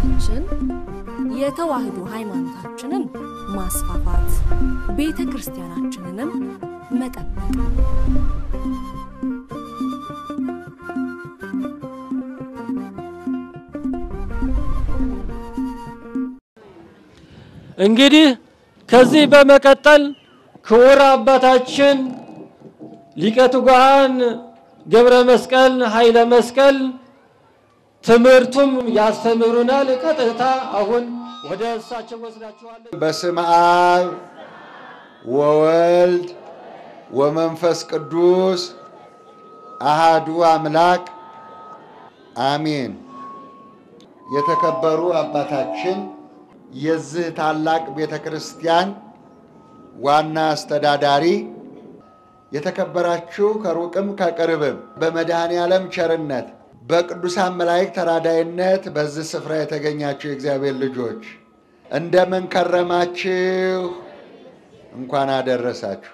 ዓላማችን የተዋህዶ ሃይማኖታችንን ማስፋፋት፣ ቤተ ክርስቲያናችንንም መጠበቅ ነው። እንግዲህ ከዚህ በመቀጠል ክቡር አባታችን ሊቀ ትጉሃን ገብረ መስቀል ኃይለ መስቀል ትምህርቱም ያስተምሩናል። ቀጥታ አሁን ወደ እሳቸው ወስዳችኋለን። በስመ አብ ወወልድ ወመንፈስ ቅዱስ አሃዱ አምላክ አሜን። የተከበሩ አባታችን የዚህ ታላቅ ቤተ ክርስቲያን ዋና አስተዳዳሪ፣ የተከበራችሁ ከሩቅም ከቅርብም በመድኃኔ ዓለም ቸርነት በቅዱሳን መላእክት ተራዳይነት በዚህ ስፍራ የተገኛችሁ የእግዚአብሔር ልጆች እንደምን ከረማችሁ? እንኳን አደረሳችሁ።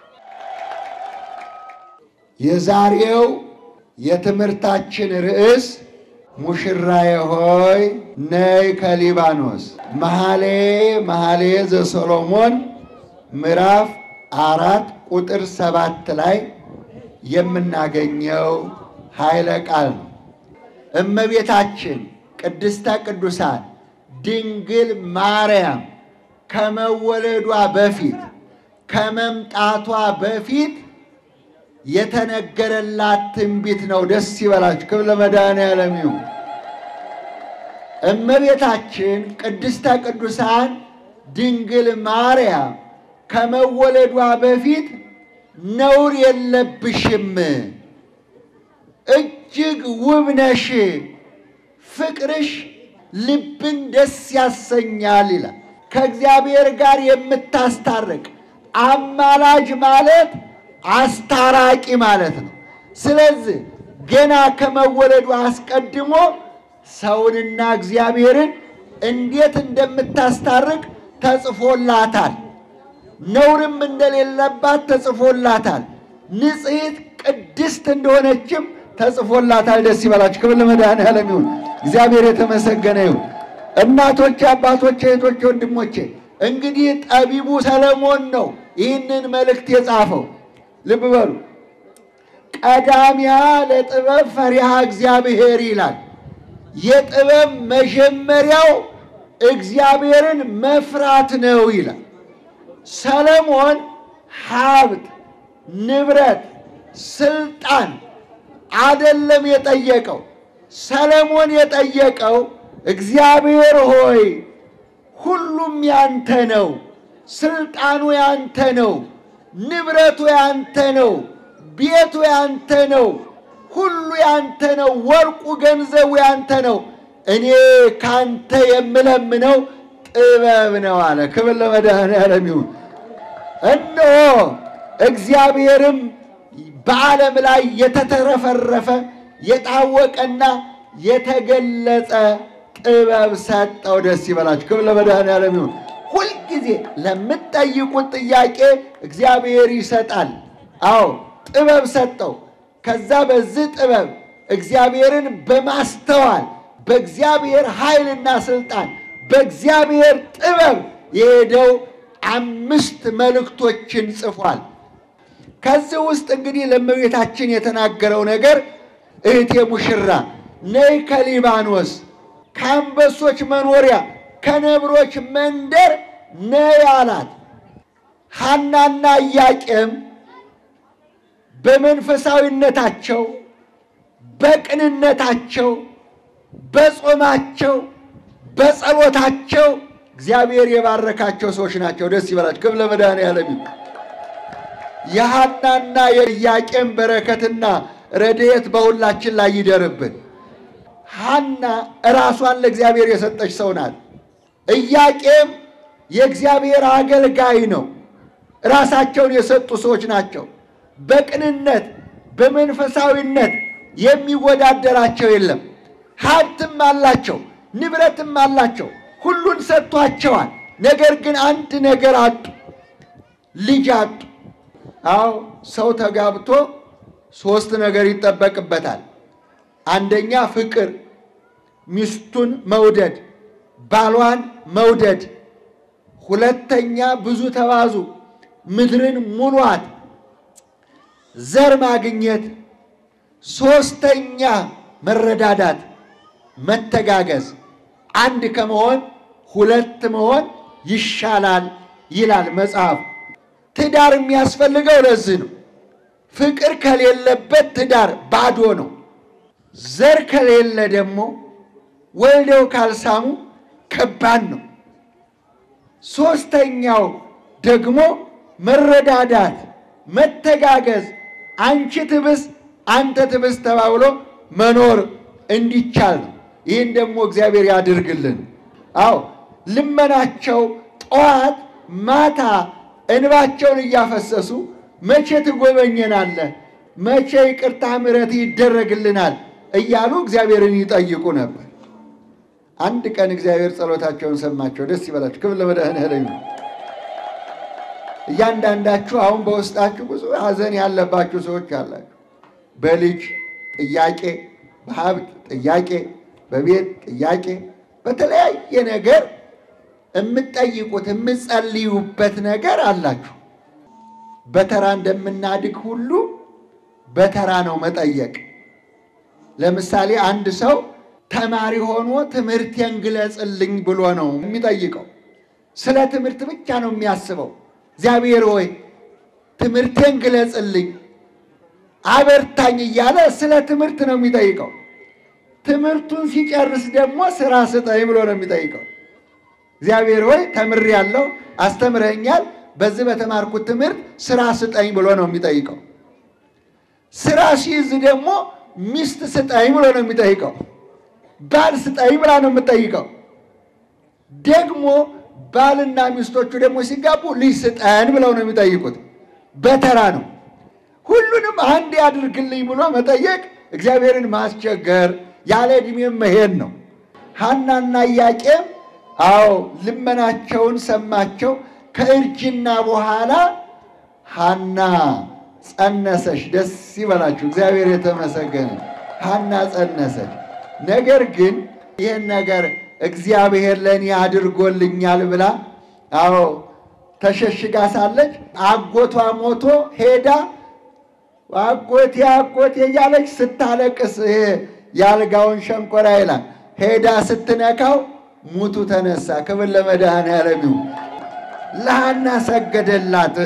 የዛሬው የትምህርታችን ርዕስ ሙሽራዬ ሆይ ነይ ከሊባኖስ መኃልየ መኃልየ ዘሰሎሞን ምዕራፍ አራት ቁጥር ሰባት ላይ የምናገኘው ኃይለ ቃል ነው። እመቤታችን ቅድስተ ቅዱሳን ድንግል ማርያም ከመወለዷ በፊት ከመምጣቷ በፊት የተነገረላት ትንቢት ነው። ደስ ይበላችሁ። ክብር ለመድኃኔዓለም ይሁን። እመቤታችን ቅድስተ ቅዱሳን ድንግል ማርያም ከመወለዷ በፊት ነውር የለብሽም፣ እጅግ ውብ ነሽ፣ ፍቅርሽ ልብን ደስ ያሰኛል ይላል። ከእግዚአብሔር ጋር የምታስታርቅ አማላጅ ማለት አስታራቂ ማለት ነው። ስለዚህ ገና ከመወለዱ አስቀድሞ ሰውንና እግዚአብሔርን እንዴት እንደምታስታርቅ ተጽፎላታል። ነውርም እንደሌለባት ተጽፎላታል። ንጽሕት ቅድስት እንደሆነችም ተጽፎላታል። ደስ ይበላችሁ። ክብር ለመድኃኔዓለም ይሁን። እግዚአብሔር የተመሰገነ ይሁን። እናቶቼ፣ አባቶቼ፣ እህቶቼ፣ ወንድሞቼ እንግዲህ ጠቢቡ ሰለሞን ነው ይህንን መልእክት የጻፈው። ልብ በሉ። ቀዳሚያ ለጥበብ ፈሪሃ እግዚአብሔር ይላል። የጥበብ መጀመሪያው እግዚአብሔርን መፍራት ነው ይላል። ሰለሞን ሀብት፣ ንብረት፣ ስልጣን አደለም የጠየቀው። ሰለሞን የጠየቀው እግዚአብሔር ሆይ ሁሉም ያንተ ነው፣ ስልጣኑ ያንተ ነው፣ ንብረቱ ያንተ ነው፣ ቤቱ ያንተ ነው፣ ሁሉ ያንተ ነው፣ ወርቁ ገንዘቡ ያንተ ነው። እኔ ካንተ የምለምነው ጥበብ ነው አለ። ክብር ለመድኃኔዓለም ይሁን። እነሆ እግዚአብሔርም በዓለም ላይ የተተረፈረፈ የታወቀና የተገለጸ ጥበብ ሰጠው። ደስ ይበላችሁ። ክብር ለመድኃኔዓለም ይሁን። ሁልጊዜ ለምትጠይቁት ጥያቄ እግዚአብሔር ይሰጣል። አዎ ጥበብ ሰጠው። ከዛ በዚህ ጥበብ እግዚአብሔርን በማስተዋል በእግዚአብሔር ኃይልና ስልጣን በእግዚአብሔር ጥበብ የሄደው አምስት መልእክቶችን ጽፏል። ከዚህ ውስጥ እንግዲህ ለእመቤታችን የተናገረው ነገር እህቴ ሙሽራ ነይ ከሊባኖስ ከአንበሶች መኖሪያ ከነብሮች መንደር ነይ አላት። ሐናና ኢያቄም በመንፈሳዊነታቸው፣ በቅንነታቸው፣ በጾማቸው፣ በጸሎታቸው እግዚአብሔር የባረካቸው ሰዎች ናቸው። ደስ ይበላቸው። ክብር ለመድኃኔዓለም ይሁን። የሐናና የኢያቄም በረከትና ረድኤት በሁላችን ላይ ይደርብን። ሐና ራሷን ለእግዚአብሔር የሰጠች ሰው ናት። ኢያቄም የእግዚአብሔር አገልጋይ ነው። ራሳቸውን የሰጡ ሰዎች ናቸው። በቅንነት በመንፈሳዊነት የሚወዳደራቸው የለም። ሀብትም አላቸው፣ ንብረትም አላቸው፣ ሁሉን ሰጥቷቸዋል። ነገር ግን አንድ ነገር አጡ፣ ልጅ አጡ። አዎ ሰው ተጋብቶ ሶስት ነገር ይጠበቅበታል። አንደኛ ፍቅር፣ ሚስቱን መውደድ፣ ባሏን መውደድ፣ ሁለተኛ ብዙ ተባዙ፣ ምድርን ሙሏት፣ ዘር ማግኘት፣ ሶስተኛ መረዳዳት፣ መተጋገዝ፣ አንድ ከመሆን ሁለት መሆን ይሻላል ይላል መጽሐፍ። ትዳር የሚያስፈልገው ለዚህ ነው። ፍቅር ከሌለበት ትዳር ባዶ ነው። ዘር ከሌለ ደግሞ ወልደው ካልሳሙ ከባድ ነው። ሶስተኛው ደግሞ መረዳዳት፣ መተጋገዝ፣ አንቺ ትብስ አንተ ትብስ ተባብሎ መኖር እንዲቻል ነው። ይህን ደግሞ እግዚአብሔር ያድርግልን። አዎ ልመናቸው ጠዋት ማታ እንባቸውን እያፈሰሱ መቼ ትጎበኘናለህ፣ መቼ ይቅርታ ምሕረት ይደረግልናል እያሉ እግዚአብሔርን ይጠይቁ ነበር። አንድ ቀን እግዚአብሔር ጸሎታቸውን ሰማቸው። ደስ ይበላችሁ። ክብር ለመድኃኔዓለም። እያንዳንዳችሁ አሁን በውስጣችሁ ብዙ ሐዘን ያለባችሁ ሰዎች አላችሁ። በልጅ ጥያቄ፣ በሀብት ጥያቄ፣ በቤት ጥያቄ፣ በተለያየ ነገር የምትጠይቁት የምትጸልዩበት ነገር አላችሁ። በተራ እንደምናድግ ሁሉ በተራ ነው መጠየቅ። ለምሳሌ አንድ ሰው ተማሪ ሆኖ ትምህርቴን ግለጽልኝ ብሎ ነው የሚጠይቀው። ስለ ትምህርት ብቻ ነው የሚያስበው። እግዚአብሔር ሆይ ትምህርቴን ግለጽልኝ፣ አበርታኝ እያለ ስለ ትምህርት ነው የሚጠይቀው። ትምህርቱን ሲጨርስ ደግሞ ስራ ስጠኝ ብሎ ነው የሚጠይቀው። እግዚአብሔር ሆይ ተምሬያለሁ፣ አስተምረኛል፣ በዚህ በተማርኩት ትምህርት ስራ ስጠኝ ብሎ ነው የሚጠይቀው። ስራ ሲይዝ ደግሞ ሚስት ስጠኝ ብሎ ነው የሚጠይቀው። ባል ስጠኝ ብላ ነው የምጠይቀው። ደግሞ ባልና ሚስቶቹ ደግሞ ሲጋቡ ልጅ ስጠን ብለው ነው የሚጠይቁት። በተራ ነው። ሁሉንም አንድ ያድርግልኝ ብሎ መጠየቅ እግዚአብሔርን ማስቸገር፣ ያለ ዕድሜም መሄድ ነው። ሐናና ኢያቄም አዎ ልመናቸውን ሰማቸው። ከእርጅና በኋላ ሐና ጸነሰች። ደስ ይበላችሁ፣ እግዚአብሔር የተመሰገነ። ሐና ጸነሰች። ነገር ግን ይህን ነገር እግዚአብሔር ለእኔ አድርጎልኛል ብላ አዎ ተሸሽጋ ሳለች አጎቷ ሞቶ ሄዳ አጎቴ አጎቴ እያለች ስታለቅስ ይሄ የአልጋውን ሸንኮራ ይላል ሄዳ ስትነካው ሙቱ ተነሳ። ክብር ለመድኃኔዓለም ይሁን። ለሐና ሰገደላት።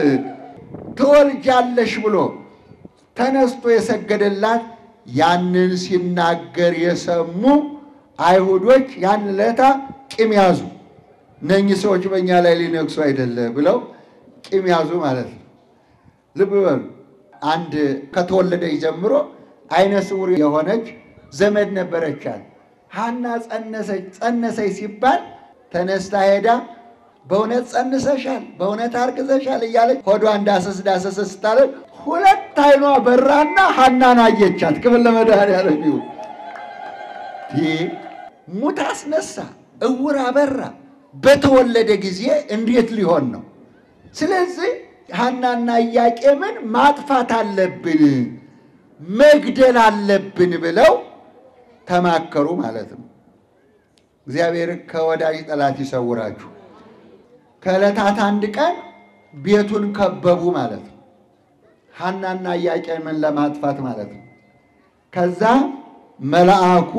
ትወልጃለሽ ብሎ ተነስቶ የሰገደላት ያንን ሲናገር የሰሙ አይሁዶች ያን ለታ ቂም ያዙ። እነኚህ ሰዎች በእኛ ላይ ሊነግሱ አይደለ ብለው ቂም ያዙ ማለት ነው። ልብ በሉ። አንድ ከተወለደች ጀምሮ አይነ ስውር የሆነች ዘመድ ነበረቻት። ሐና ጸነሰች። ጸነሰች ሲባል ተነስታ ሄዳ በእውነት ጸንሰሻል፣ በእውነት አርግዘሻል እያለች ሆዷን ዳሰስ ዳሰስ ስታለች ሁለት አይኗ በራና ሐናን አየቻት። ክብር ለመድኃኔዓለም ይሁን። ይህ ሙት አስነሳ፣ እውር አበራ። በተወለደ ጊዜ እንዴት ሊሆን ነው? ስለዚህ ሐናና ኢያቄምን ማጥፋት አለብን፣ መግደል አለብን ብለው ተማከሩ ማለት ነው። እግዚአብሔር ከወዳጅ ጠላት ይሰውራችሁ። ከዕለታት አንድ ቀን ቤቱን ከበቡ ማለት ነው። ሐናና ኢያቄምን ለማጥፋት ማለት ነው። ከዛ መልአኩ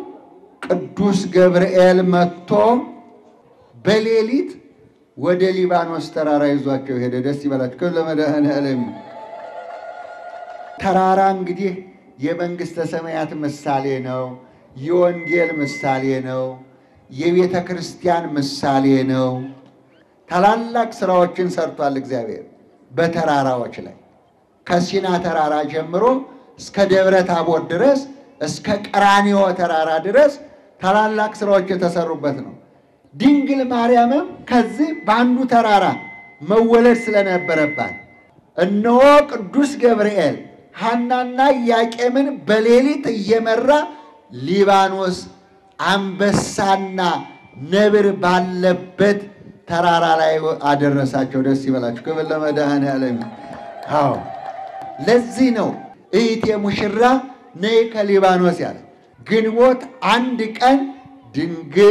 ቅዱስ ገብርኤል መጥቶ በሌሊት ወደ ሊባኖስ ተራራ ይዟቸው ሄደ። ደስ ይበላችሁ። ክብር ለመድኃኔዓለም። ተራራ እንግዲህ የመንግሥተ ሰማያት ምሳሌ ነው። የወንጌል ምሳሌ ነው። የቤተ ክርስቲያን ምሳሌ ነው። ታላላቅ ስራዎችን ሰርቷል እግዚአብሔር በተራራዎች ላይ ከሲና ተራራ ጀምሮ እስከ ደብረ ታቦር ድረስ እስከ ቀራንዮ ተራራ ድረስ ታላላቅ ስራዎች የተሰሩበት ነው። ድንግል ማርያምም ከዚህ በአንዱ ተራራ መወለድ ስለነበረባት እነሆ ቅዱስ ገብርኤል ሐናና ኢያቄምን በሌሊት እየመራ ሊባኖስ አንበሳና ነብር ባለበት ተራራ ላይ አደረሳቸው። ደስ ይበላችሁ። ክብር ለመድኃኔዓለም። አዎ ለዚህ ነው እህቴ ሙሽራ ነይ ከሊባኖስ ያለ። ግንቦት አንድ ቀን ድንግል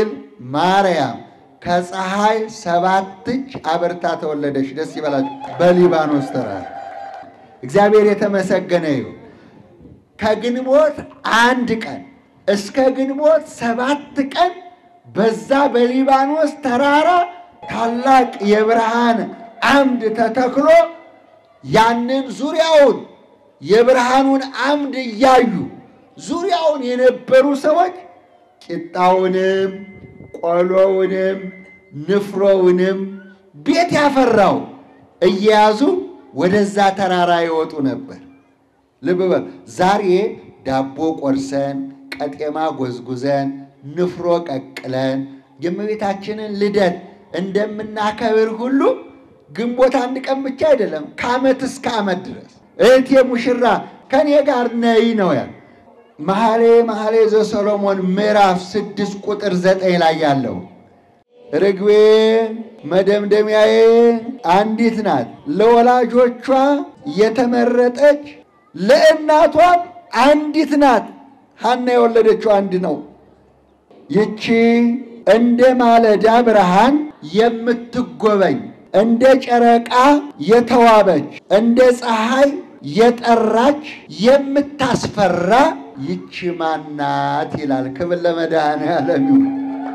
ማርያም ከፀሐይ ሰባት እጅ አበርታ ተወለደች። ደስ ይበላችሁ። በሊባኖስ ተራራ እግዚአብሔር የተመሰገነ ይሁን። ከግንቦት አንድ ቀን እስከ ግንቦት ሰባት ቀን በዛ በሊባኖስ ተራራ ታላቅ የብርሃን አምድ ተተክሎ ያንን ዙሪያውን የብርሃኑን አምድ እያዩ ዙሪያውን የነበሩ ሰዎች ቂጣውንም ቆሎውንም ንፍሮውንም ቤት ያፈራው እየያዙ ወደዛ ተራራ ይወጡ ነበር። ልብ በል ዛሬ ዳቦ ቆርሰን ቀጤማ ጎዝጉዘን ንፍሮ ቀቅለን የእመቤታችንን ልደት እንደምናከብር ሁሉ ግንቦት አንድ ቀን ብቻ አይደለም፣ ከዓመት እስከ ዓመት ድረስ እህቴ ሙሽራ ከኔ ጋር ነይ ነው ያል መኃልየ መኃልየ ዘሰሎሞን ምዕራፍ ስድስት ቁጥር ዘጠኝ ላይ ያለው ርግቤ መደምደሚያዬ አንዲት ናት፣ ለወላጆቿ የተመረጠች ለእናቷም አንዲት ናት። ሐና የወለደችው አንድ ነው። ይቺ እንደ ማለዳ ብርሃን የምትጎበኝ እንደ ጨረቃ የተዋበች እንደ ፀሐይ የጠራች የምታስፈራ ይቺ ማናት ይላል። ክብር ለመድኃኔዓለም ይሁን።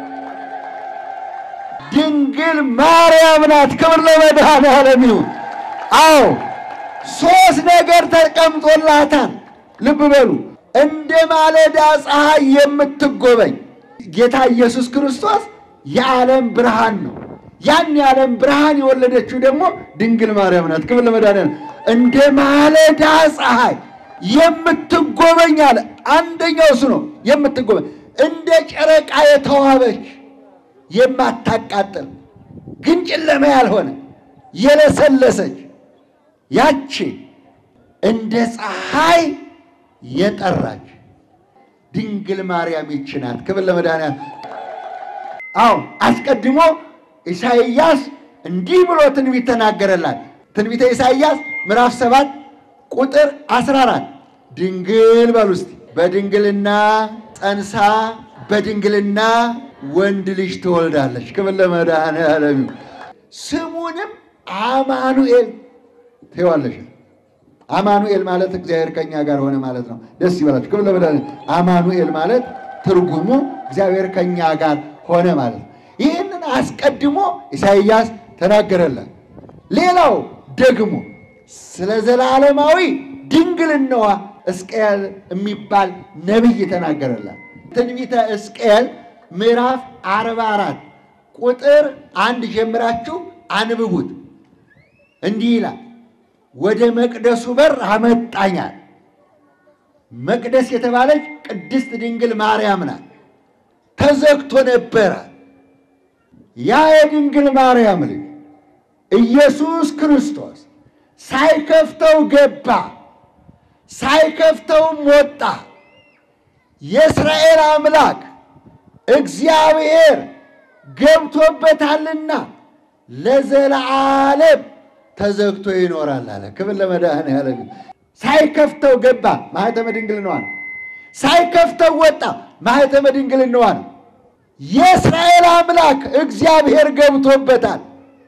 ድንግል ማርያም ናት። ክብር ለመድኃኔዓለም ይሁን። አዎ ሦስት ነገር ተቀምጦላታል። ልብ በሉ። እንደ ማለዳ ፀሐይ የምትጎበኝ ጌታ ኢየሱስ ክርስቶስ የዓለም ብርሃን ነው። ያን የዓለም ብርሃን የወለደችው ደግሞ ድንግል ማርያም ናት። ክብር ለመድኃኔዓለም። እንደ ማለዳ ፀሐይ የምትጎበኝ አለ። አንደኛው እሱ ነው። የምትጎበኝ እንደ ጨረቃ የተዋበች የማታቃጥል ግን ጨለማ ያልሆነ የለሰለሰች ያቺ እንደ ፀሐይ የጠራች ድንግል ማርያም ይቺ ናት። ክብር ለመድኃኒዓለም። አዎ አስቀድሞ ኢሳይያስ እንዲህ ብሎ ትንቢት ተናገረላት። ትንቢተ ኢሳይያስ ምዕራፍ ሰባት ቁጥር 14 ድንግል በሉ እስቲ በድንግልና ጸንሳ በድንግልና ወንድ ልጅ ትወልዳለች። ክብር ለመድኃኒዓለም። ስሙንም አማኑኤል ትይዋለሽ። አማኑኤል ማለት እግዚአብሔር ከኛ ጋር ሆነ ማለት ነው። ደስ ይበላችሁ። ክብር ለመድኃኒዓለም። አማኑኤል ማለት ትርጉሙ እግዚአብሔር ከኛ ጋር ሆነ ማለት ነው። ይህንን አስቀድሞ ኢሳይያስ ተናገረላት። ሌላው ደግሞ ስለ ዘላለማዊ ድንግልናዋ ሕዝቅኤል የሚባል ነቢይ ተናገረላት። ትንቢተ ሕዝቅኤል ምዕራፍ 44 ቁጥር አንድ ጀምራችሁ አንብቡት። እንዲህ ይላል፣ ወደ መቅደሱ በር አመጣኛል። መቅደስ የተባለች ቅድስት ድንግል ማርያም ናት። ተዘግቶ ነበረ። ያ የድንግል ማርያም ልጅ ኢየሱስ ክርስቶስ ሳይከፍተው ገባ፣ ሳይከፍተውም ወጣ። የእስራኤል አምላክ እግዚአብሔር ገብቶበታልና ለዘለዓለም ተዘግቶ ይኖራል አለ። ክብር ለመድኃኔዓለም። ሳይከፍተው ገባ፣ ማኅተመ ድንግልናዋ ነው። ሳይከፍተው ወጣ፣ ማኅተመ ድንግልናዋ ነው። የእስራኤል አምላክ እግዚአብሔር ገብቶበታል።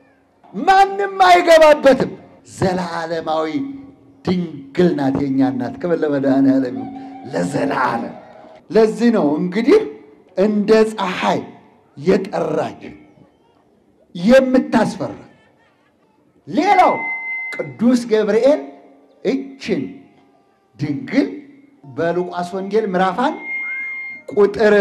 ማንም አይገባበትም። ዘላለማዊ ድንግል ናት የእኛ እናት። ክብር ለመድኃኔዓለም ለዘላለም። ለዚህ ነው እንግዲህ እንደ ፀሐይ የጠራች የምታስፈራ። ሌላው ቅዱስ ገብርኤል እችን ድንግል በሉቃስ ወንጌል ምዕራፍ አንድ ቁጥር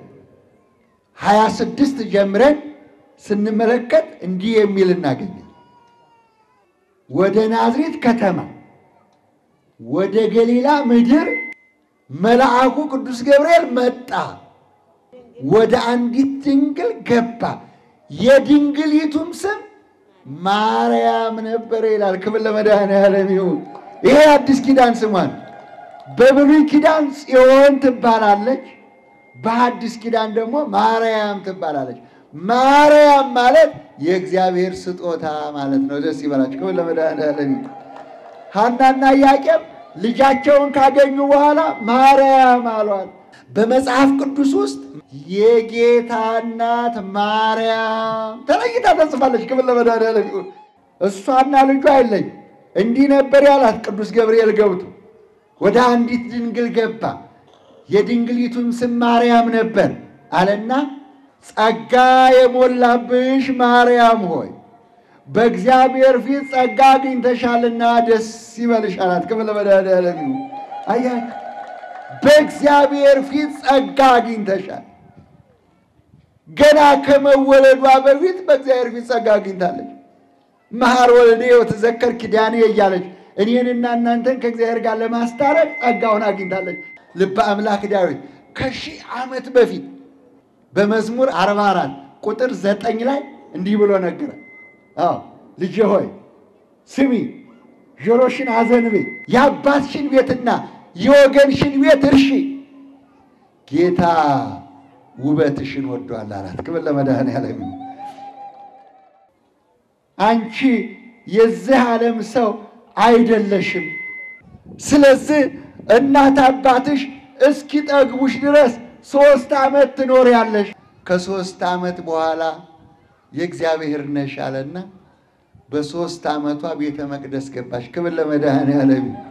26 ጀምረን ስንመለከት እንዲህ የሚል እናገኛል። ወደ ናዝሬት ከተማ ወደ ገሊላ ምድር መልአኩ ቅዱስ ገብርኤል መጣ፣ ወደ አንዲት ድንግል ገባ፣ የድንግሊቱም ስም ማርያም ነበረ ይላል። ክብር ለመድኃኔዓለም ይሁን። ይሄ አዲስ ኪዳን ስሟን። በብሉይ ኪዳን ጽዮን ትባላለች፣ በአዲስ ኪዳን ደግሞ ማርያም ትባላለች። ማርያም ማለት የእግዚአብሔር ስጦታ ማለት ነው። ደስ ይበላችሁ። ክብር ለመድኃኔዓለም። ሐናና ኢያቄም ልጃቸውን ካገኙ በኋላ ማርያም አሏት። በመጽሐፍ ቅዱስ ውስጥ የጌታ እናት ማርያም ተለይታ ተጽፋለች። ክብር ለመድኃኒዓለም ይሁን። እሷና ልጇ አይለይ። እንዲህ ነበር ያላት ቅዱስ ገብርኤል ገብቶ ወደ አንዲት ድንግል ገባ። የድንግሊቱም ስም ማርያም ነበር አለና ጸጋ የሞላብሽ ማርያም ሆይ በእግዚአብሔር ፊት ጸጋ አግኝተሻልና ደስ ይበልሽ አላት። ክብር ለመድኃኒዓለም ይሁን። አያችሁ፣ በእግዚአብሔር ፊት ጸጋ አግኝተሻል። ገና ከመወለዷ በፊት በእግዚአብሔር ፊት ጸጋ አግኝታለች። መሐር ወልዴ ወተዘከር ኪዳኔ እያለች እኔንና እናንተን ከእግዚአብሔር ጋር ለማስታረቅ ጸጋውን አግኝታለች። ልበ አምላክ ዳዊት ከሺህ ዓመት በፊት በመዝሙር 44 ቁጥር ዘጠኝ ላይ እንዲህ ብሎ ነገረ። አዎ ልጄ ሆይ ስሚ፣ ጆሮሽን አዘንቤ፣ የአባትሽን ቤትና የወገንሽን ቤት እርሺ፣ ጌታ ውበትሽን ወዷል አላት። ክብር ለመድኃኔዓለም ይሁን። አንቺ የዚህ ዓለም ሰው አይደለሽም። ስለዚህ እናት አባትሽ እስኪጠግቡሽ ድረስ ሦስት ዓመት ትኖሪያለሽ። ከሦስት ዓመት በኋላ የእግዚአብሔር ነሽ አለና በሦስት ዓመቷ ቤተ መቅደስ ገባሽ። ክብር ለመድኃኔዓለም ይሁን።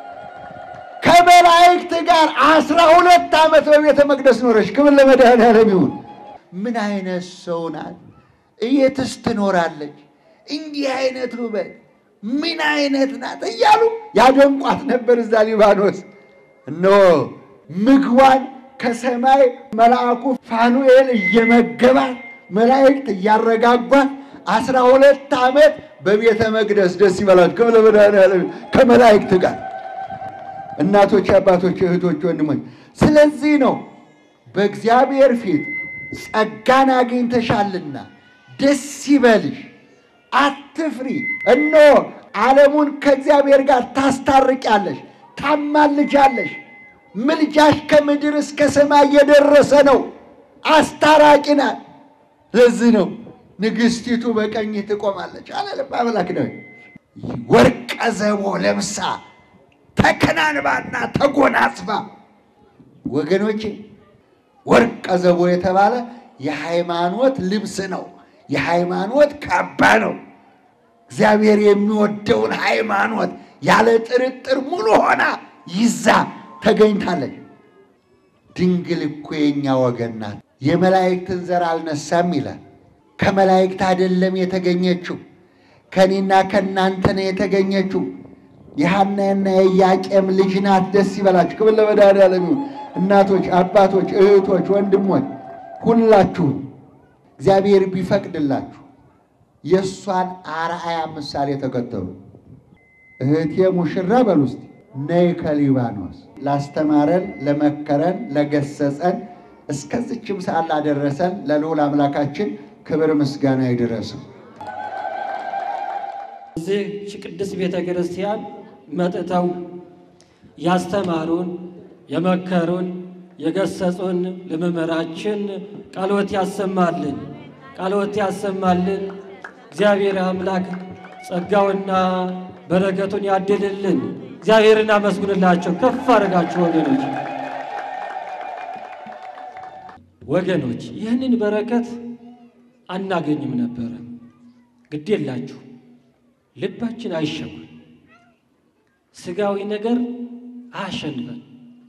ከመላእክት ጋር አስራ ሁለት ዓመት በቤተ መቅደስ ኖረች። ክብር ለመድኃኔዓለም ይሁን። ምን አይነት ሰው ናት? እየትስ ትኖራለች? እንዲህ አይነት ውበት ምን አይነት ናት እያሉ ያደንቋት ነበር። እዛ ሊባኖስ እነሆ ምግቧን ከሰማይ መልአኩ ፋኑኤል እየመገባት መላእክት እያረጋጓት አስራ ሁለት ዓመት በቤተ መቅደስ ደስ ይበላል። ክብር ለመድኃኔዓለም ከመላእክት ጋር እናቶች፣ አባቶች፣ እህቶች፣ ወንድሞች ስለዚህ ነው በእግዚአብሔር ፊት ጸጋን አግኝተሻልና ደስ ይበልሽ፣ አትፍሪ። እነሆ ዓለሙን ከእግዚአብሔር ጋር ታስታርቂያለሽ፣ ታማልጃለሽ። ምልጃሽ ከምድር እስከ ሰማይ የደረሰ ነው። አስታራቂ ናት። ለዚህ ነው ንግሥቲቱ በቀኝ ትቆማለች አለ ልበ አምላክ ነው። ወርቀ ዘቦ ለብሳ ተከናንባና ተጎናጽፋ ወገኖቼ ወርቀ ዘቦ የተባለ የሃይማኖት ልብስ ነው። የሃይማኖት ካባ ነው። እግዚአብሔር የሚወደውን ሃይማኖት ያለ ጥርጥር ሙሉ ሆና ይዛ ተገኝታለች። ድንግል እኮ የኛ ወገን ናት። የመላእክትን ዘር አልነሳም ይላል። ከመላእክት አይደለም የተገኘችው፣ ከእኔና ከእናንተ ነው የተገኘችው። የሐናና የኢያቄም ልጅ ናት። ደስ ይበላችሁ። ክብር ለመድኃኔዓለም ይሁን። እናቶች፣ አባቶች፣ እህቶች፣ ወንድሞች ሁላችሁም እግዚአብሔር ቢፈቅድላችሁ የእሷን አርአያ ምሳሌ ተከተሉ። እህቴ ሙሽራ በሉ እስቲ ነይ ከሊባኖስ ላስተማረን፣ ለመከረን፣ ለገሰጸን እስከዚችም ሰዓት ላደረሰን ለልዑል አምላካችን ክብር ምስጋና ይድረሰው። እዚህ ቅድስት ቤተ ክርስቲያን መጥተው ያስተማሩን፣ የመከሩን፣ የገሰጹን ለመምህራችን ቃልዎት ያሰማልን፣ ቃልዎት ያሰማልን። እግዚአብሔር አምላክ ጸጋውና በረከቱን ያድልልን። እግዚአብሔርን አመስግኑላቸው፣ ከፍ አድርጋችሁ ወገኖች ወገኖች ይህንን በረከት አናገኝም ነበረ። ግድ የላችሁ ልባችን አይሸጉን፣ ስጋዊ ነገር አያሸንፈን።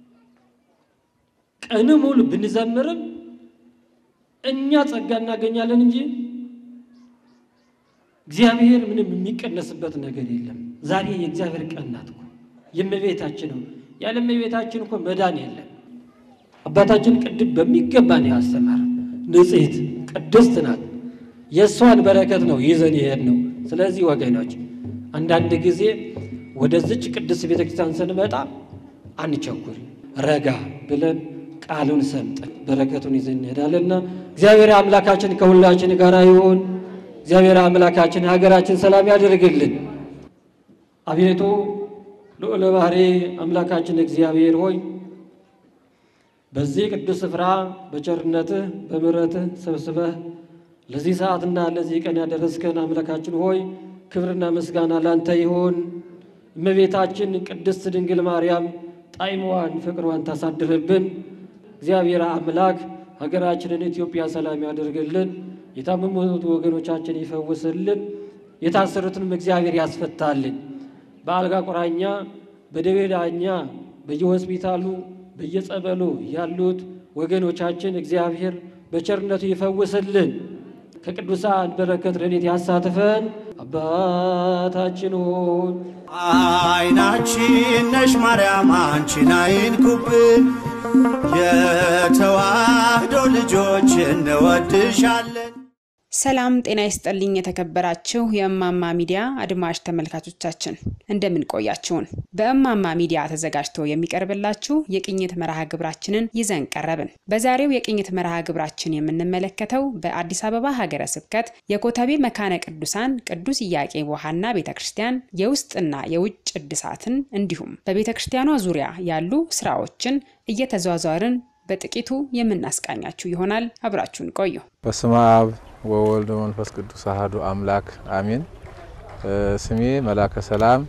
ቀን ሙሉ ብንዘምርም እኛ ጸጋ እናገኛለን እንጂ እግዚአብሔር ምንም የሚቀነስበት ነገር የለም። ዛሬ የእግዚአብሔር ቀን ናት እኮ የእመቤታችን ነው። ያለ እመቤታችን እኮ መዳን የለም። አባታችን ቅድም በሚገባ ነው ያስተማር። ንጽሕት ቅድስት ናት። የእሷን በረከት ነው ይዘን ይሄድ ነው። ስለዚህ ወገኖች አንዳንድ ጊዜ ወደዚች ቅድስት ቤተ ክርስቲያን ስንመጣ አንቸኩል፣ ረጋ ብለን ቃሉን ሰምጠን በረከቱን ይዘን እንሄዳለንና እግዚአብሔር አምላካችን ከሁላችን ጋር ይሁን። እግዚአብሔር አምላካችን ሀገራችን ሰላም ያደርግልን። አቤቱ ልዑለ ባሕርይ አምላካችን እግዚአብሔር ሆይ በዚህ ቅዱስ ስፍራ በቸርነትህ በምሕረትህ ሰብስበህ ለዚህ ሰዓትና ለዚህ ቀን ያደረስከን አምላካችን ሆይ ክብርና ምስጋና ላንተ ይሆን። እመቤታችን ቅድስት ድንግል ማርያም ጣዕሟን ፍቅሯን ታሳድርብን። እግዚአብሔር አምላክ ሀገራችንን ኢትዮጵያ ሰላም ያደርግልን፣ የታመሙት ወገኖቻችን ይፈውስልን፣ የታሰሩትንም እግዚአብሔር ያስፈታልን። በአልጋ ቁራኛ በደዌ ዳኛ በየሆስፒታሉ በየጸበሉ ያሉት ወገኖቻችን እግዚአብሔር በቸርነቱ ይፈውስልን። ከቅዱሳን በረከት ረድኤት ያሳትፈን። አባታችን ሆይ አይናችን ነሽ ማርያም አንቺን አይንኩብን፣ የተዋህዶ ልጆች እንወድሻለን። ሰላም ጤና ይስጥልኝ። የተከበራችሁ የእማማ ሚዲያ አድማጭ ተመልካቾቻችን እንደምን ቆያችሁን? በእማማ ሚዲያ ተዘጋጅቶ የሚቀርብላችሁ የቅኝት መርሃ ግብራችንን ይዘን ቀረብን። በዛሬው የቅኝት መርሃ ግብራችን የምንመለከተው በአዲስ አበባ ሀገረ ስብከት የኮተቤ መካነ ቅዱሳን ቅዱስ ኢያቄም ወሐና ቤተ ክርስቲያን የውስጥና የውጭ እድሳትን እንዲሁም በቤተ ክርስቲያኗ ዙሪያ ያሉ ስራዎችን እየተዟዟርን በጥቂቱ የምናስቃኛችሁ ይሆናል። አብራችሁን ቆዩ። በስመ አብ ወወልድ ወመንፈስ ቅዱስ አሐዱ አምላክ አሜን። ስሜ መላከ ሰላም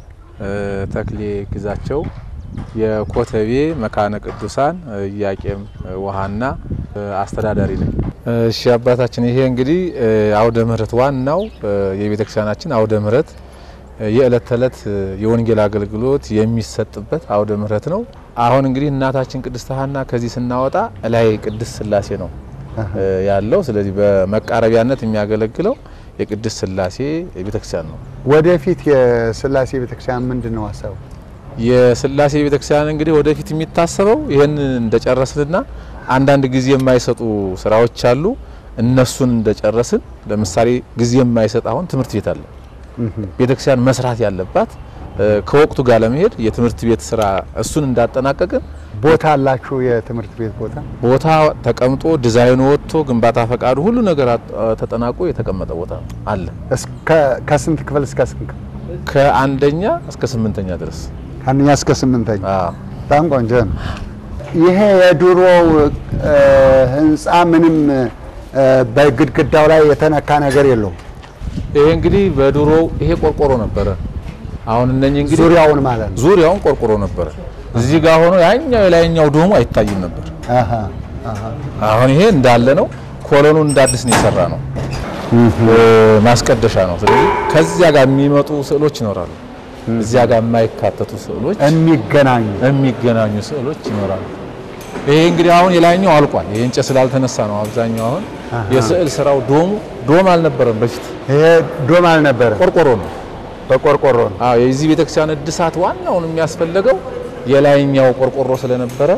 ተክሌ ግዛቸው የኮተቤ መካነ ቅዱሳን ኢያቄም ወሐና አስተዳዳሪ ነኝ። እሺ አባታችን፣ ይሄ እንግዲህ አውደ ምሕረት ዋናው የቤተክርስቲያናችን አውደ ምሕረት የዕለት ተዕለት የወንጌል አገልግሎት የሚሰጥበት አውደ ምሕረት ነው። አሁን እንግዲህ እናታችን ቅድስት ሐና ከዚህ ስናወጣ ላይ ቅድስት ሥላሴ ነው ያለው። ስለዚህ በመቃረቢያነት የሚያገለግለው የቅድስት ሥላሴ ቤተክርስቲያን ነው። ወደፊት የሥላሴ ቤተክርስቲያን ምንድን ነው ሀሳቡ? የሥላሴ ቤተክርስቲያን እንግዲህ ወደፊት የሚታሰበው ይህን እንደጨረስንና አንዳንድ ጊዜ የማይሰጡ ስራዎች አሉ። እነሱን እንደጨረስን ለምሳሌ ጊዜ የማይሰጥ አሁን ትምህርት ቤት አለ ቤተክርስቲያን መስራት ያለባት ከወቅቱ ጋር ለመሄድ የትምህርት ቤት ስራ እሱን እንዳጠናቀቅን ቦታ አላችሁ? የትምህርት ቤት ቦታ ቦታ ተቀምጦ ዲዛይኑ ወጥቶ ግንባታ ፈቃዱ ሁሉ ነገር ተጠናቆ የተቀመጠ ቦታ አለ። ከስንት ክፍል እስከ ስንት ክፍል? ከአንደኛ እስከ ስምንተኛ ድረስ ከአንደኛ እስከ ስምንተኛ። አዎ። በጣም ቆንጆ ነው። ይሄ የድሮው ህንፃ ምንም በግድግዳው ላይ የተነካ ነገር የለውም። ይሄ እንግዲህ በድሮው ይሄ ቆርቆሮ ነበረ። አሁን እነኚህ እንግዲህ ዙሪያውን ማለት ነው። ዙሪያውን ቆርቆሮ ነበረ። እዚህ ጋር ሆኖ ያኛው የላይኛው ዶሙ አይታይም ነበር። አሃ አሃ። አሁን ይሄ እንዳለ ነው። ኮሎኑ እንደ አዲስ ነው የሰራ ነው። ማስቀደሻ ነው። ስለዚህ ከዚያ ጋር የሚመጡ ስዕሎች ይኖራሉ። እዚያ ጋር የማይካተቱ ስዕሎች፣ የሚገናኙ የሚገናኙ ስዕሎች ይኖራሉ። ይሄ እንግዲህ አሁን የላይኛው አልቋል። ይሄ እንጨት ስላልተነሳ ነው አብዛኛው አሁን የስዕል ስራው ዶሙ ዶም አልነበረም በፊት ይሄ ዶም አልነበረ፣ ቆርቆሮ ነው። በቆርቆሮ ነው። አዎ የዚህ ቤተክርስቲያን እድሳት ዋናውን የሚያስፈልገው የላይኛው ቆርቆሮ ስለነበረ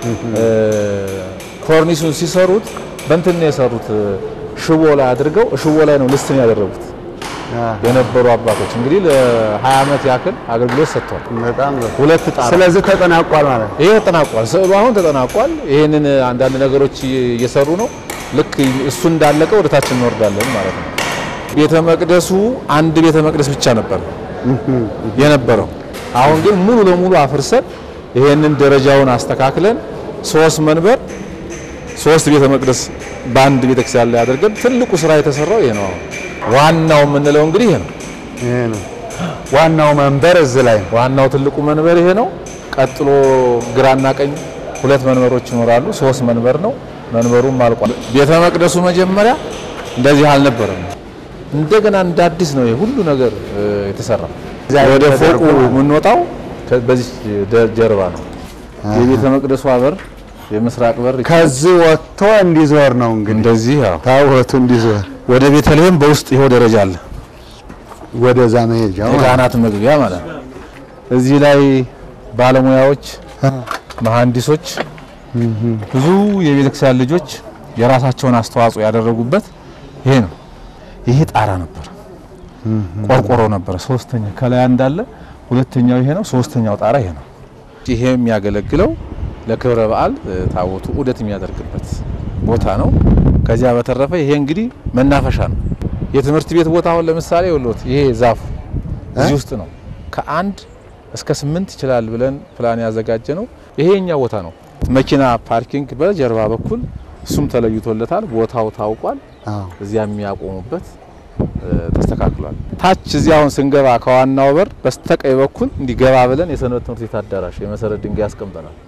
ኮርኒሱን ሲሰሩት በእንትን ነው የሰሩት ሽቦ ላይ አድርገው ሽቦ ላይ ነው ልስትን ያደረጉት የነበሩ አባቶች እንግዲህ ለ20 ዓመት ያክል አገልግሎት ሰጥተዋል። በጣም ነው። ሁለት ጣራ ስለዚህ ተጠናቋል ማለት ነው። ይሄ ተጠናቋል። ስዕሉ አሁን ተጠናቋል። ይህንን አንዳንድ ነገሮች እየሰሩ ነው። ልክ እሱ እንዳለቀ ወደ ታች እንወርዳለን ማለት ነው። ቤተ መቅደሱ አንድ ቤተ መቅደስ ብቻ ነበር የነበረው። አሁን ግን ሙሉ ለሙሉ አፍርሰን ይሄንን ደረጃውን አስተካክለን ሶስት መንበር ሶስት ቤተ መቅደስ በአንድ ቤተክርስቲያን ላይ አድርገን ትልቁ ስራ የተሰራው ይሄ ነው። አሁን ዋናው የምንለው እንግዲህ ይሄ ነው። ይሄ ነው ዋናው መንበር እዚህ ላይ ነው። ዋናው ትልቁ መንበር ይሄ ነው። ቀጥሎ ግራና ቀኝ ሁለት መንበሮች ይኖራሉ። ሶስት መንበር ነው። መንበሩም አልቋል። ቤተ መቅደሱ መጀመሪያ እንደዚህ አልነበረም። እንደገና እንደ አዲስ ነው ይሄ ሁሉ ነገር እ, የተሰራው። ወደ ፎቁ የምንወጣው ከ- በዚህ ደ- ጀርባ ነው። የቤተ መቅደሱ በር የምስራቅ በር ከዚህ ወጥቶ እንዲዞር ነው እንግዲህ እንደዚህ ያው ታቦቱ እንዲዞር ወደ ቤተልሔም በውስጥ ይኸው ደረጃ አለ። ወደዛ መሄጃው ማለት ነው። የካህናት መግቢያ ማለት ነው። እዚህ ላይ ባለሙያዎች፣ መሐንዲሶች፣ ብዙ የቤተክርስቲያን ልጆች የራሳቸውን አስተዋጽኦ ያደረጉበት ይሄ ነው። ይሄ ጣራ ነበር፣ ቆርቆሮ ነበረ። ሶስተኛ ከላይ እንዳለ ሁለተኛው ይሄ ነው። ሶስተኛው ጣራ ይሄ ነው። ይሄ የሚያገለግለው ለክብረ በዓል እ, ታቦቱ ዑደት የሚያደርግበት ቦታ ነው። ከዚያ በተረፈ ይሄ እንግዲህ መናፈሻ ነው። የትምህርት ቤት ቦታ አሁን ለምሳሌ ወሎት ይሄ ዛፉ እዚህ ውስጥ ነው። ከአንድ እስከ ስምንት ይችላል ብለን ፕላን ያዘጋጀ ነው። ይሄ የኛ ቦታ ነው። መኪና ፓርኪንግ በጀርባ በኩል እሱም ተለይቶለታል። ቦታው ታውቋል። አዎ። እዚያ የሚያቆሙበት እ, ተስተካክሏል። ታች እዚህ አሁን ስንገባ ከዋናው በር በስተቀኝ በኩል እንዲገባ ብለን የሰንበት ትምህርት ቤት አዳራሽ የመሰረት ድንጋይ ያስቀምጠናል።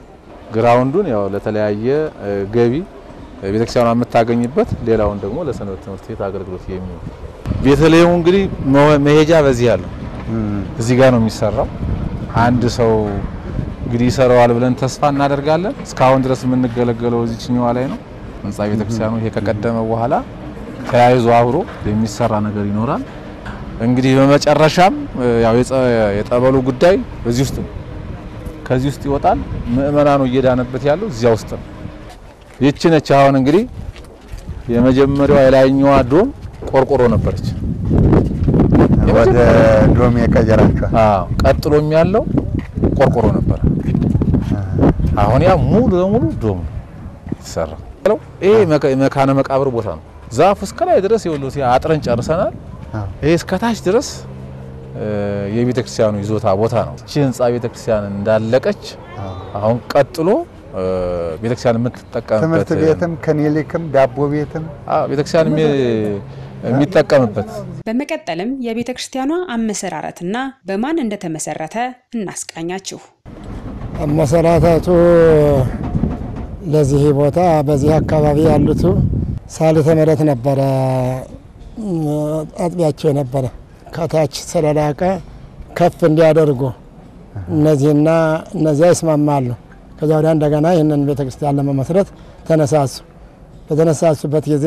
ግራውንዱን ያው ለተለያየ ገቢ ቤተክርስቲያኗ የምታገኝበት፣ ሌላውን ደግሞ ለሰንበት ትምህርት ቤት አገልግሎት የሚውል ቤተልሔሙ እንግዲህ መሄጃ በዚህ ያለው እዚህ ጋር ነው የሚሰራው። አንድ ሰው እንግዲህ ይሰራዋል ብለን ተስፋ እናደርጋለን። እስካሁን ድረስ የምንገለገለው እዚችኛዋ ላይ ነው። ህንጻ ቤተክርስቲያኑ ይሄ ከቀደመ በኋላ ተያይዞ አብሮ የሚሰራ ነገር ይኖራል። እንግዲህ በመጨረሻም ያው የጠበሉ ጉዳይ እዚህ ውስጥ ነው። ከዚህ ውስጥ ይወጣል። ምእመናኑ እየዳነበት ያለው እዚያ ውስጥ ነው። ይቺ ነች አሁን እንግዲህ የመጀመሪያዋ የላይኛዋ ዶም ቆርቆሮ ነበረች። ወደ ዶም የቀየራችኋል? አዎ። ቀጥሎም ያለው ቆርቆሮ ነበረ። አሁን ያ ሙሉ ለሙሉ ዶም ነው የተሰራው። ይሄ መካነ መቃብር ቦታ ነው። ዛፍ እስከ ላይ ድረስ የወሉት አጥረን ጨርሰናል። ይሄ እስከ ታች ድረስ የቤተ ክርስቲያኑ ይዞታ ቦታ ነው። እቺ ህንጻ ቤተ ክርስቲያን እንዳለቀች አሁን ቀጥሎ ቤተ ክርስቲያን የምትጠቀምበት ትምህርት ቤትም ክሊኒክም ዳቦ ቤትም ቤተ ክርስቲያን የሚጠቀምበት በመቀጠልም የቤተ ክርስቲያኗ አመሰራረትና በማን እንደተመሰረተ እናስቃኛችሁ። አመሰራረቱ ለዚህ ቦታ በዚህ አካባቢ ያሉት ሳልተ ምሕረት ነበረ አጥቢያቸው የነበረ ከታች ስለላቀ ከፍ እንዲያደርጉ እነዚህና እነዚያ ይስማማሉ። ከዚያ ወዲያ እንደገና ይህንን ቤተ ክርስቲያን ለመመስረት ተነሳሱ። በተነሳሱበት ጊዜ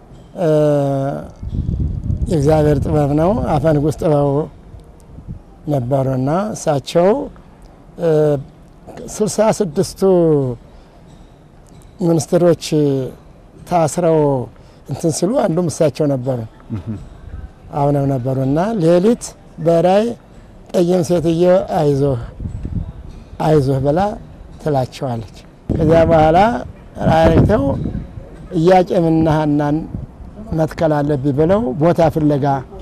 የእግዚአብሔር ጥበብ ነው፣ አፈ ንጉሥ ጥበቡ ነበሩና እሳቸው ስልሳ ስድስቱ ሚኒስትሮች ታስረው እንትን ሲሉ አንዱም እሳቸው ነበሩ አሁንም ነበሩ እና ሌሊት በራይ ጠይም ሴትዮ አይዞህ አይዞህ ብላ ትላቸዋለች። ከዚያ በኋላ ራይተው ኢያቄምና ሐናን መትከል አለብኝ ብለው ቦታ ፍለጋ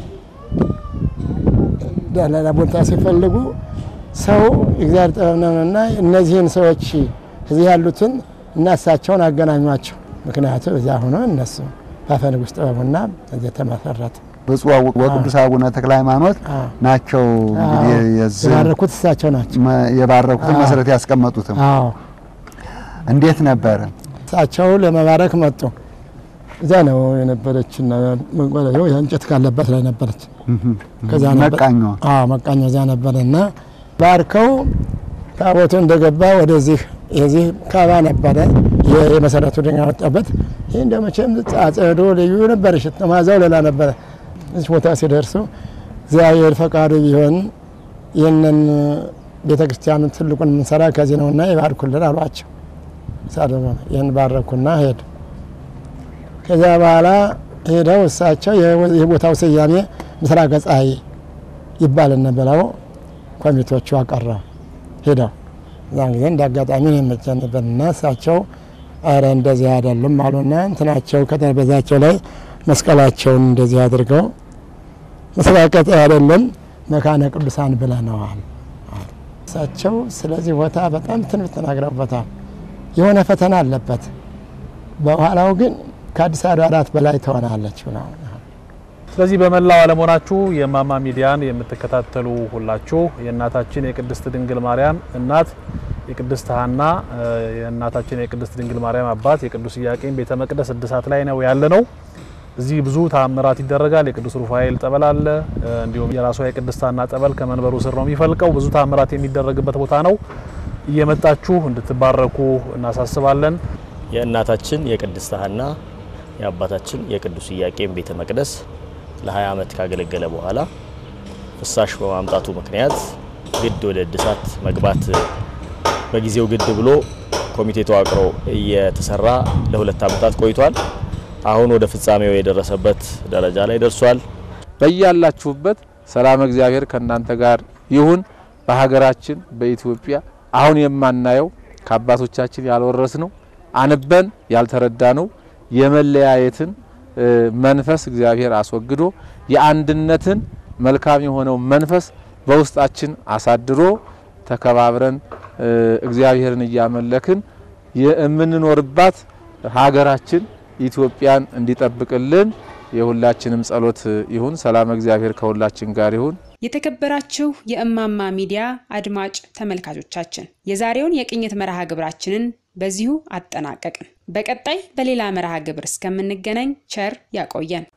ሌላ ቦታ ሲፈልጉ ሰው እግዚአብሔር ጥበብ ነውና እነዚህን ሰዎች እዚህ ያሉትን እና እሳቸውን አገናኟቸው። ምክንያቱም እዚያ ሆኖ እነሱ በአፈ ንጉሥ ጥበቡና እዚህ ተመሰረተ። ብፁዕ ወቅዱስ አቡነ ተክለ ሃይማኖት ናቸው እንግዲህ የዚህ የባረኩት እሳቸው ናቸው። የባረኩትን መሰረት ያስቀመጡትም። አዎ እንዴት ነበረ? እሳቸው ለመባረክ መጡ። እዚያ ነው የነበረችና መጓለያው የእንጨት ካለበት ላይ ነበረች። ከዚያ ነበር መቃኛዋ አዎ መቃኛው እዚያ ነበረና ባርከው ታቦቱ እንደገባ ወደዚህ የዚህ ካባ ነበረ የመሰረቱ ድንጋይ ወጣበት። ይህ እንደ መቼም ጻጸዶ ልዩ ነበር፣ ሽት ማዛው ሌላ ነበረ። እዚህ ቦታ ሲደርሱ እግዚአብሔር ፈቃዱ ቢሆን ይህንን ቤተ ክርስቲያኑን ትልቁን የምንሰራ ከዚህ ነውና ይባርኩልን አሏቸው። ሳደሞ ይህን ባረኩና ሄዱ። ከዚያ በኋላ ሄደው እሳቸው የቦታው ስያሜ ምስራቀ ፀሐይ ይባልን ብለው ኮሚቴዎቹ አቀረቡ። ሄደው እዛን ጊዜ እንደ አጋጣሚ ነው የመቸ ነበርና እሳቸው አረ እንደዚህ አይደለም አሉና እንትናቸው ከጠረጴዛቸው ላይ መስቀላቸውን እንደዚህ አድርገው ምስራቀ ፀሐይ አይደለም መካነ ቅዱሳን ብለነዋል። እሳቸው ስለዚህ ቦታ በጣም ትንቢት ተናግረውበታል። የሆነ ፈተና አለበት፣ በኋላው ግን ከአዲስ አድባራት በላይ ትሆናለች ብለው ስለዚህ በመላው ዓለም ሆናችሁ የእማማ ሚዲያን የምትከታተሉ ሁላችሁ የእናታችን የቅድስት ድንግል ማርያም እናት የቅድስት ሐና የእናታችን የቅድስት ድንግል ማርያም አባት የቅዱስ ኢያቄም ቤተ መቅደስ እድሳት ላይ ነው ያለ ነው። እዚህ ብዙ ተአምራት ይደረጋል። የቅዱስ ሩፋኤል ጠበል አለ። እንዲሁም የራሷ የቅድስት ሐና ጠበል ከመንበሩ ስር ነው የሚፈልቀው። ብዙ ተአምራት የሚደረግበት ቦታ ነው። እየመጣችሁ እንድትባረኩ እናሳስባለን። የእናታችን የቅድስት ሐና የአባታችን የቅዱስ ኢያቄም ቤተ መቅደስ ለ20 ዓመት ካገለገለ በኋላ ፍሳሽ በማምጣቱ ምክንያት ግድ ወደ እድሳት መግባት በጊዜው ግድ ብሎ ኮሚቴ ተዋቅሮ እየተሰራ ለሁለት ዓመታት ቆይቷል። አሁን ወደ ፍጻሜው የደረሰበት ደረጃ ላይ ደርሷል። በያላችሁበት ሰላም እግዚአብሔር ከእናንተ ጋር ይሁን። በሀገራችን በኢትዮጵያ አሁን የማናየው ከአባቶቻችን ያልወረስ ነው አንበን ያልተረዳ ነው የመለያየትን መንፈስ እግዚአብሔር አስወግዶ የአንድነትን መልካም የሆነው መንፈስ በውስጣችን አሳድሮ ተከባብረን እግዚአብሔርን እያመለክን የምንኖርባት ሀገራችን ኢትዮጵያን እንዲጠብቅልን የሁላችንም ጸሎት ይሁን። ሰላም እግዚአብሔር ከሁላችን ጋር ይሁን። የተከበራችሁ የእማማ ሚዲያ አድማጭ ተመልካቾቻችን የዛሬውን የቅኝት መርሃ ግብራችንን በዚሁ አጠናቀቅን። በቀጣይ በሌላ መርሃ ግብር እስከምንገናኝ ቸር ያቆየን።